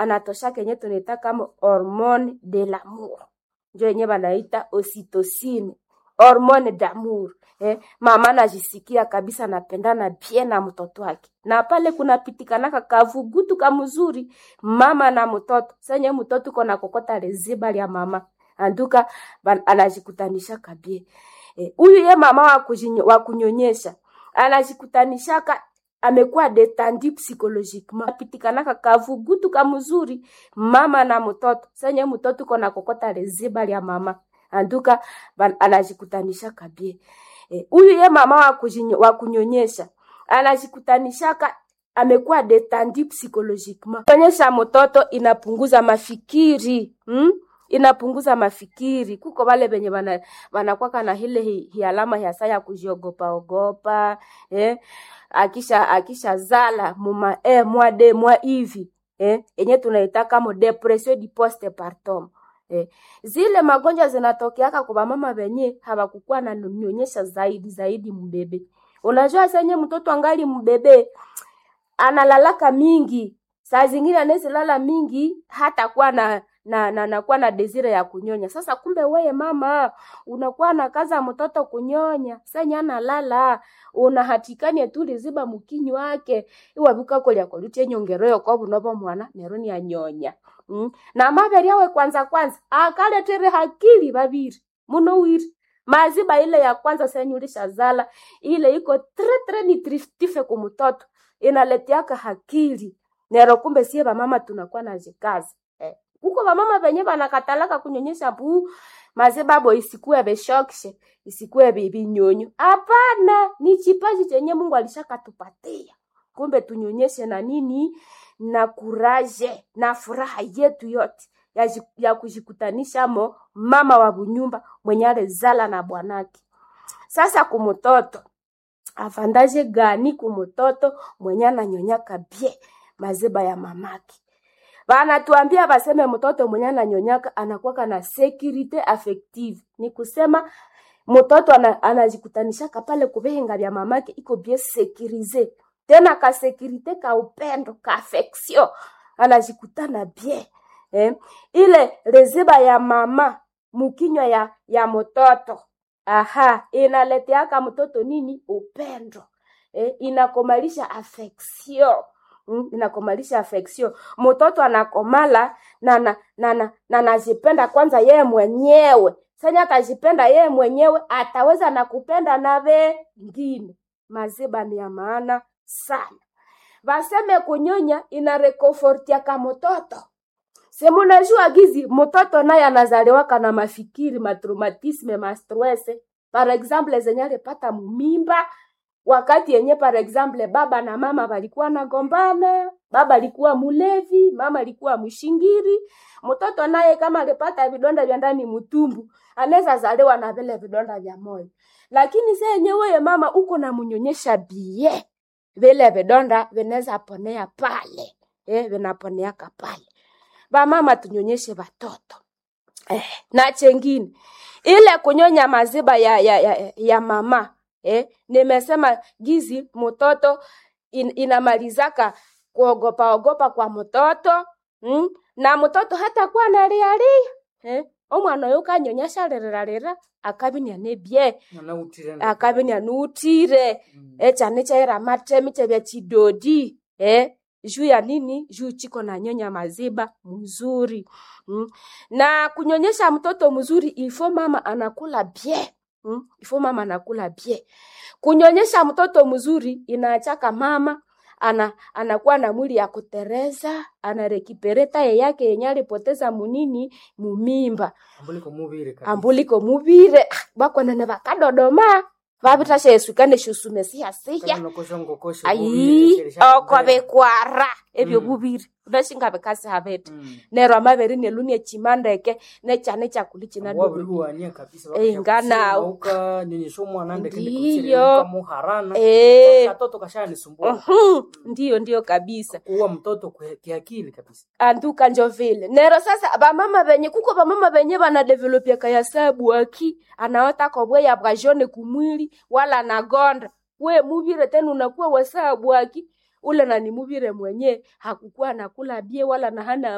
anatosha kenye tunaita kama hormone de l'amour, njo yenye banaita ocytocine, hormone d'amour. Eh, mama anajisikia kabisa anapendana bien na mtoto wake, na pale kunapitikanaka kavugutu kamzuri mama na mtoto senye mtoto kona kokota leziba lya mama anduka ban- anajikutanisha kabie huyu eh, ye mama wa kujinyo- wa kunyonyesha anajikutanishaka amekuwa detendu psychologiquement apitikanaka kavugutu kamzuri mama na mtoto senye mtoto kona kokota leziba lya mama anduka ban- anajikutanisha kabie huyu eh, ye mama wa, kujinyo, wa kunyonyesha anajikutanishaka amekuwa detendu psychologiquement. Kuonyesha mtoto inapunguza mafikiri hmm? inapunguza mafikiri. Kuko wale benye bana wanakwaka na ile hi, hi alama ya saa ya kujiogopa ogopa eh? akisha akisha zala muma eh, mwa de mwa hivi eh? enye tunaita kama depression di postpartum eh. Zile magonjwa zinatokeaka kwa mama benye hawakukuwa na nyonyesha zaidi zaidi mbebe. Unajua senye mtoto angali mbebe analalaka mingi, saa zingine anaweza lala mingi hata kuwa na na na nakuwa na desire ya kunyonya. Sasa kumbe weye mama unakuwa na kaza mtoto kunyonya, senya analala unahatikania tu liziba mukinyi wake iwabuka kolya kolutie nyongeroyo kwa bunobo mwana neroni anyonya mm. na maberi yawe kwanza kwanza akaletere hakili babiri muno wiri maziba ile ya kwanza senyulisha zala ile iko tre tre nutritive kumtoto inaletiaka hakili nero kumbe sie bamama tunakuwa na jikazi eh. kuko bamama benye banakatalaka kunyonyesha buu mazibabo isikuwe beshokishe isikuwe bibinyonyo hapana ni chipaji chenye mungu alishakatupatia kumbe tunyonyeshe na nini na kuraje na furaha yetu yote ya, ji- ya kujikutanisha mo mama wa bunyumba mwenye alezala na bwanake sasa kumutoto avandaje gani kumutoto mwenye ananyonyaka bie maziba ya mamake wanatuambia baseme mtoto mwenye ananyonyaka anakuwaka na securite affective ni kusema mtoto ana, anajikutanishaka pale kuvenga vya mamake iko bien sekirize tena ka sekirite ka upendo ka affection anajikutana bien eh? ile reziba ya mama mukinywa ya ya mtoto aha inaleteaka mtoto nini upendo eh? inakomalisha affection mm, inakomalisha affection mtoto anakomala na na na na na nazipenda kwanza yeye mwenyewe sanya atajipenda yeye mwenyewe ataweza na kupenda na wengine maziba ni ya maana sana vaseme kunyonya inarekofortiaka mtoto semunajua gizi mtoto naye anazaliwaka na mafikiri matraumatisme mastrese par exemple zenye alipata mumimba wakati yenye par exemple baba na mama walikuwa nagombana baba alikuwa mulevi mama alikuwa mshingiri mtoto naye kama alipata vidonda vya ndani mutumbu anaweza zaliwa na vile vidonda vya moyo lakini se yenyewe mama uko na munyonyesha bie vile vidonda vinaweza ponea pale eh, vinaponeaka pale vamama tunyonyeshe watoto eh, na chengine ile kunyonya maziba ya, ya, ya, ya mama eh, nimesema gizi mtoto in, inamalizaka kuogopa ogopa kwa mtoto mm? na mtoto hata kuwa nalialia eh? omwana oyo kanyonyesha lirerarira akabinia nebye nanautire akabinia nuutire Mm. echane chaira matemi chebya chidodi eh? juu ya nini juu chiko na nyonya maziba mzuri mm. na kunyonyesha mtoto mzuri ifo mama anakula bie mm. ifo mama anakula bie kunyonyesha mtoto mzuri inaachaka mama ana anakuwa na mwili ya kutereza anarekipere taye yake yenye alipoteza munini mumimba ambuliko mubire kabisa. ambuliko mubire ah, bakwanene bakadodoma vavitasha esukane shusume siyasiya Kama nokosha ngokosha ayi bubire, keresha oko kubere. bikwara ebyo Mm. bubiri unashinga bikasi habete Mm. nero amabere nelunie chimandeke nechane chakuli china wabiri dodo wania kabisa Eh, ngana- uka nyonyesha umwana ndeke Ndiyo. muharana Eh. katoto kashanisumbua uhum, ndiyo ndiyo kabisa kuwa mtoto kwe- kiakili kabisa anduka njo vile nero sasa bamama benye kuko bamama benye banadevelopiaka ya sabu aki anaota kobweya bwa jone kumwili wala nagonda we muvire tena unakuwa wasabu aki ule nani muvire mwenye hakukuwa nakula bie wala na hana